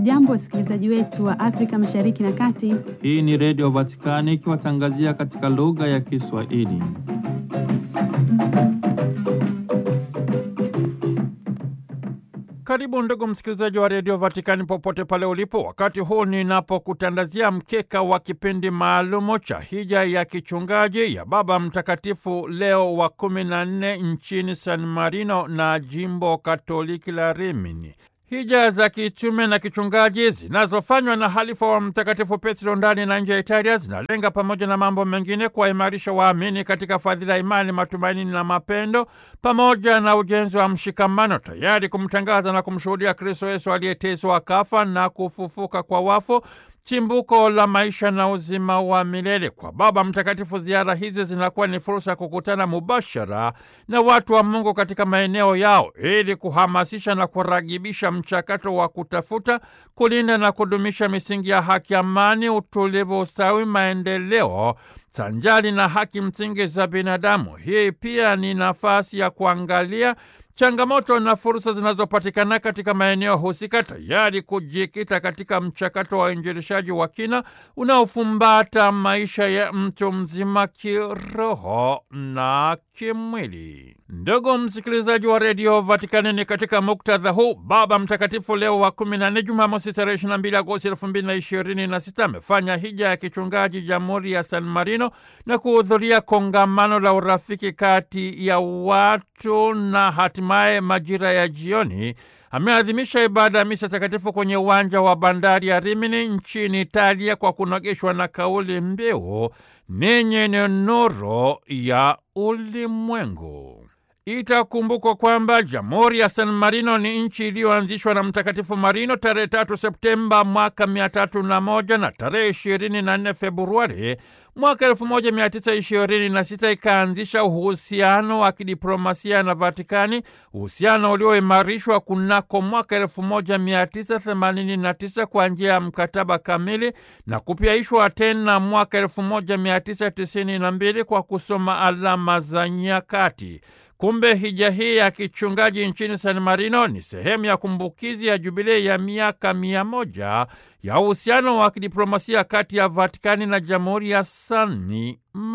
Hamjambo, wasikilizaji wetu wa Afrika Mashariki na Kati. Hii ni Redio Vatikani ikiwatangazia katika lugha ya Kiswahili. Karibu ndugu msikilizaji wa Redio Vatikani popote pale ulipo, wakati huu ninapokutandazia mkeka wa kipindi maalumu cha hija ya kichungaji ya Baba Mtakatifu Leo wa kumi na nne nchini San Marino na jimbo Katoliki la Rimini. Hija za kitume na kichungaji zinazofanywa na halifa wa Mtakatifu Petro ndani na nje ya Italia zinalenga pamoja na mambo mengine kuwaimarisha waamini katika fadhila ya imani, matumaini na mapendo, pamoja na ujenzi wa mshikamano, tayari kumtangaza na kumshuhudia Kristo Yesu aliyeteswa, akafa na kufufuka kwa wafu chimbuko la maisha na uzima wa milele. Kwa Baba Mtakatifu, ziara hizi zinakuwa ni fursa ya kukutana mubashara na watu wa Mungu katika maeneo yao ili kuhamasisha na kuragibisha mchakato wa kutafuta, kulinda na kudumisha misingi ya haki, amani, utulivu, ustawi, maendeleo sanjari na haki msingi za binadamu. Hii pia ni nafasi ya kuangalia changamoto na fursa zinazopatikana katika maeneo husika, tayari kujikita katika mchakato wa uinjilishaji wa kina unaofumbata maisha ya mtu mzima kiroho na kimwili. Ndugu msikilizaji wa redio Vatikani, ni katika muktadha huu Baba Mtakatifu Leo wa kumi na nne, Jumamosi tarehe 22 Agosti elfu mbili na ishirini na sita amefanya hija ya kichungaji Jamhuri ya San Marino na kuhudhuria kongamano la urafiki kati ya watu na hatimaye majira ya jioni ameadhimisha ibada ya misa takatifu kwenye uwanja wa bandari ya Rimini nchini Italia kwa kunogeshwa na kauli mbiu ninyi ni nuru ya ulimwengu. Itakumbukwa kwamba Jamhuri ya San Marino ni nchi iliyoanzishwa na Mtakatifu Marino tarehe tatu Septemba mwaka mia tatu na moja na tarehe ishirini na nne Februari mwaka elfu moja mia tisa ishirini na sita ikaanzisha uhusiano wa kidiplomasia na Vatikani, uhusiano ulioimarishwa kunako mwaka elfu moja mia tisa themanini na tisa kwa njia ya mkataba kamili na kupyaishwa tena mwaka elfu moja mia tisa tisini na mbili kwa kusoma alama za nyakati. Kumbe hija hii ya kichungaji nchini San Marino ni sehemu ya kumbukizi ya jubilei ya miaka mia moja ya uhusiano wa kidiplomasia kati ya Vatikani na Jamhuri ya San